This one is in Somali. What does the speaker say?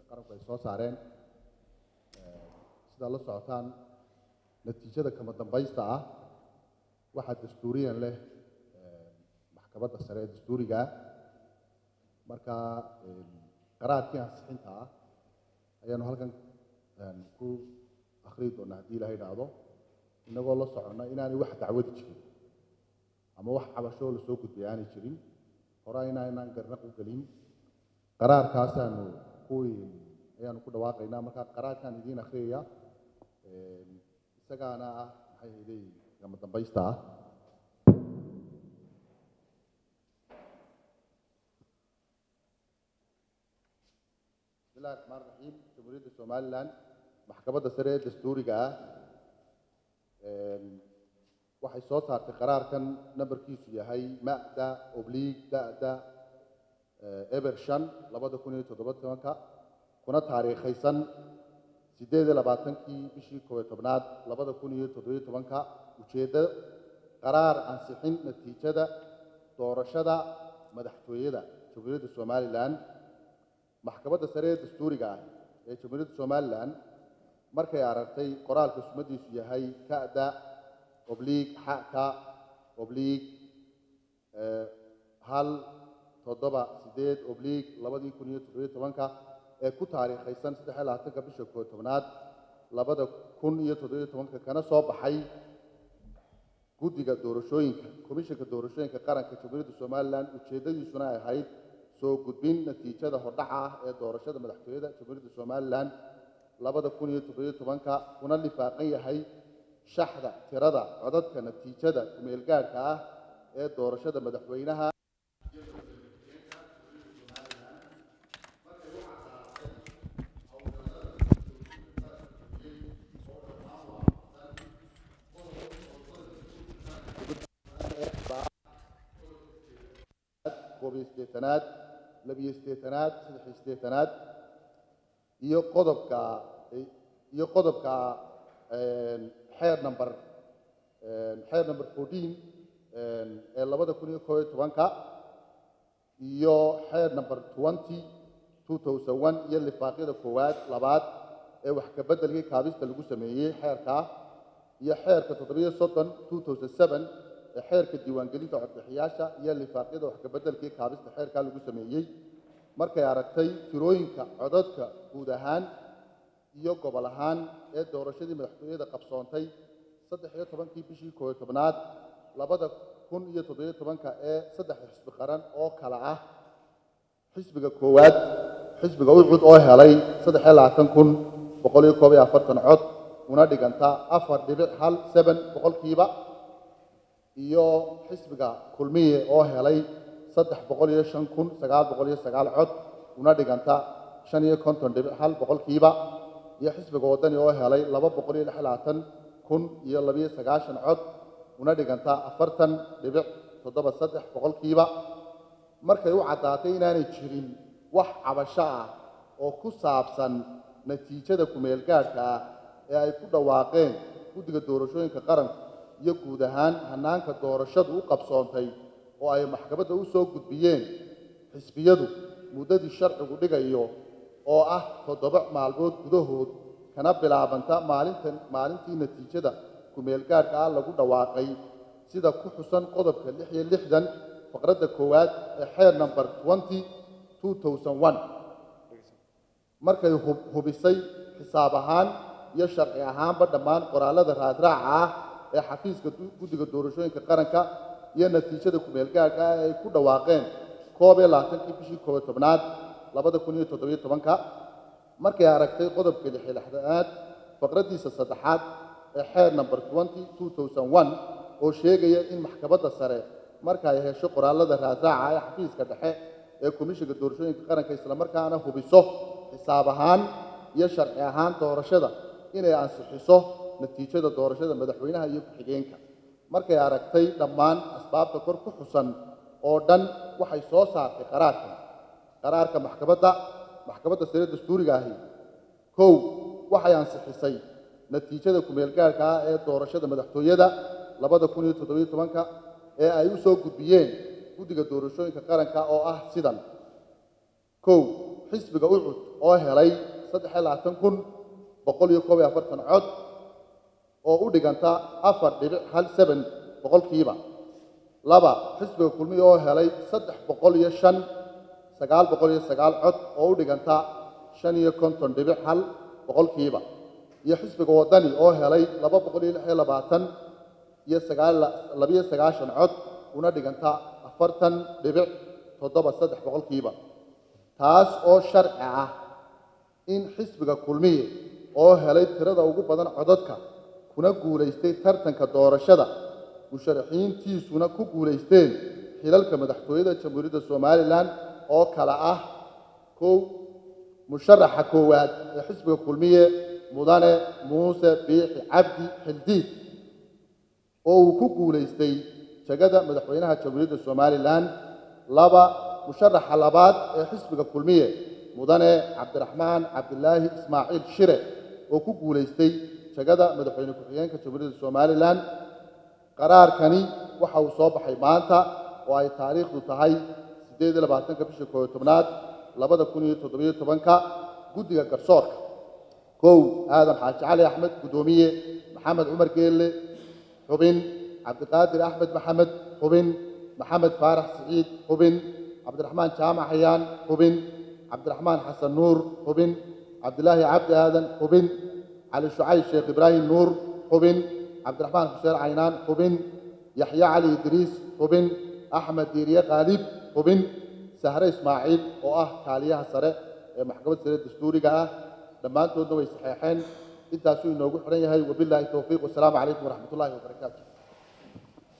qaranku ay soo saareen sidaad la socotaan natiijada kama dambaysta ah waxaa dastuuriyan leh maxkamadda sare ee dastuuriga ah marka qaraarkii ansixinta ah ayaanu halkan ku akhriyi doonaa haddii ilaha idhaahdo inagoo la soconna inaanay wax dacwadi jirin ama wax cabashoo lasoo gudbay aanay jirin hore inaa inaan garnaq u gelin qaraarkaasaanu ku ayaanu ku dhawaaqaynaa marka qaraarkaan idiin akhriyaya isagaana ah maxay hayday kama dambaysta ah bismillahi raxmaan raxiim jamhuuriyadda somalilan maxkamadda sare ee dastuuriga ah waxay soo saartay qaraarkan nambarkiisu yahay ma'da obliig da'da eber shan labada kun iyo toddoba tobanka kuna taariikhaysan siddeed iyo labaatankii bishii koobiyo tobnaad labada kun iyo toddobiyo tobanka ujeeddo qaraar ansixin natiijada doorashada madaxtooyada jamhuuriyadda somalilan maxkamadda sare ee dastuuriga ah ee jamhuuriyadda somalilan markay aragtay qoraalka sumadiisu yahay ka'da obliig xaka obliig hal toddoba siddeed obliig labadii kun iyo toddobiyo tobanka ee ku taariikhaysan saddex iyo labaatanka bisha koob tobnaad labada kun iyo toddobiyo tobanka kana soo baxay guddiga doorashooyinka komishanka doorashooyinka qaranka jamhuuriyadda somalilan ujeeddadiisuna ay ahayd soo gudbin natiijada hordhaca ah ee doorashada madaxtooyada jamhuuriyadda somalilan labada kun iyo toddobiyo tobanka kuna lifaaqan yahay shaxda tirada codadka natiijada kumeelgaadhka ah ee doorashada madaxweynaha koobiyo siddeetanaad labiyo siddeetanaad saddexiyo siddeetanaad iyo qodobka iyo qodobka xeer number xeer number fourteen ee labada kun iyo koob iyo tobanka iyo xeer number twenty two thousand one iyo lifaaqyada koowaad labaad ee wax ka beddelkii kaabista lagu sameeyey xeerkaa iyo xeerka toddobiyo soddon two thousand seven ee xeerka diiwaangelinta codbixiyaasha iyo lifaaqyada wax ka beddelkii kaabista xeerkaa lagu sameeyey markay aragtay tirooyinka codadka guud ahaan iyo gobol ahaan ee doorashadii madaxtooyada qabsoontay saddex iyo tobankii bishii koobiyo tobnaad labada kun iyo toddobiyo tobanka ee saddexda xisbi qaran oo kale ah xisbiga koowaad xisbiga ucud oo helay saddex iyo labaatan kun boqol iyo koob iyo afartan cod una dhiganta afar dhibic hal seben boqolkiiba iyo xisbiga kulmiye oo helay saddex boqol iyo shan kun sagaal boqol iyo sagaal cod una dhiganta shan iyo konton dhibic hal boqolkiiba iyo xisbiga waddani oo helay laba boqol iyo lix labaatan kun iyo labiyo sagaashan cod una dhiganta afartan dhibic toddoba saddex boqolkiiba markay u caddaatay inaanay jirin wax cabasho ah oo ku saabsan natiijada kumeelgaadhka ah ee ay ku dhawaaqeen guddiga doorashooyinka qaranku iyo guud ahaan hannaanka doorashadu u qabsoontay oo ay maxkamadda u soo gudbiyeen xisbiyadu muddadii sharcigu dhigayo oo ah toddoba maalmood gudahood kana bilaabanta maalintan maalintii natiijada kumeelgaadhka ah lagu dhawaaqay sida ku xusan qodobka lix iyo lixdan faqradda koowaad ee xeer number twenty two thousand one markay hubisay xisaab ahaan iyo sharci ahaanba dhammaan qoraallada raadraaca ah ee xafiiska guddiga doorashooyinka qaranka iyo natiijada kumeelgaadhka ah ee ay ku dhawaaqeen koob iyo labaatankii bishii koobiyo tobnaad labada kun iyo toddobiyo tobanka markay aragtay qodobka lixi lixdanaad faqraddiisa saddexaad ee xeer number twenty two thousand one oo sheegaya in maxkamadda sare marka ay hesho qoraallada raadraaca ee xafiiska dhexe ee komishinka doorashooyinka qaranka islamarkaana hubiso xisaab ahaan iyo sharci ahaan doorashada inay ansixiso natiijada doorashada madaxweynaha iyo ku-xigeenka markay aragtay dhammaan asbaabta kor ku xusan oo dhan waxay soo saartay qaraarkan qaraarka maxkamadda maxkamadda sare dastuuriga ahi kow waxay ansixisay natiijada kumeelgaadhka ah ee doorashada madaxtooyada labada kun iyo toddobiyo tobanka ee ay u soo gudbiyeen guddiga doorashooyinka qaranka oo ah sidan kow xisbiga ucud oo helay saddex iyo labaatan kun boqol iyo koob iyo afartan cod oo u dhiganta afar dhibic hal seben boqolkiiba laba xisbiga kulmiya oo helay saddex boqol iyo shan sagaal boqol iyo sagaal cod oo u dhiganta shan iyo konton dhibic hal boqolkiiba iyo xisbiga waddani oo helay laba boqol iyo lix iyo labaatan iyo sagaal labiyo sagaashan cod una dhiganta afartan dhibic toddoba saddex boqolkiiba taas oo sharci ah in xisbiga kulmiye oo helay tirada ugu badan codadka kuna guulaystay tartanka doorashada musharaxiintiisuna ku guulaysteen xilalka madaxtooyada jamhuuriyadda somalilan oo kale ah kow musharaxa koowaad ee xisbiga kulmiye mudane muuse biixi cabdi xildiid oo uu ku guulaystay jegada madaxweynaha jamhuuriyadda somalilan laba musharaxa labaad ee xisbiga kulmiye mudane cabdiraxmaan cabdilaahi ismaaciil shire oo ku guulaystay jegada madaxweyne ku-xigeenka jamhuuriyadda somalilan qaraarkani waxa uu soo baxay maanta oo ay taariikhdu tahay siddeed iyo labaatanka bisha kooyo tobnaad labada kun iyo toddobiyo tobanka guddiga garsoorka kow aadan xaaji cali axmed guddoomiye maxamed cumar geelle xubin cabdiqaadir axmed maxamed xubin maxamed faarax siciid xubin cabdiraxmaan jaamac xayaan xubin cabdiraxmaan xasan nuur xubin cabdilaahi cabdi aadan xubin cali shucayb sheekh ibraahim nuur xubin cabdiraxmaan xuseen caynaan xubin yaxya cali idriis xubin axmed diiriye khaalib xubin sahre ismaaciil oo ah kaaliyaha sare ee maxkamadda sare dastuuriga ah dhammaantoodna way saxeexeen intaasuu inoogu xidhan yahay wabilaahi towfiiq wasalaamu calaykum waraxmat ullaahi wabarakaatu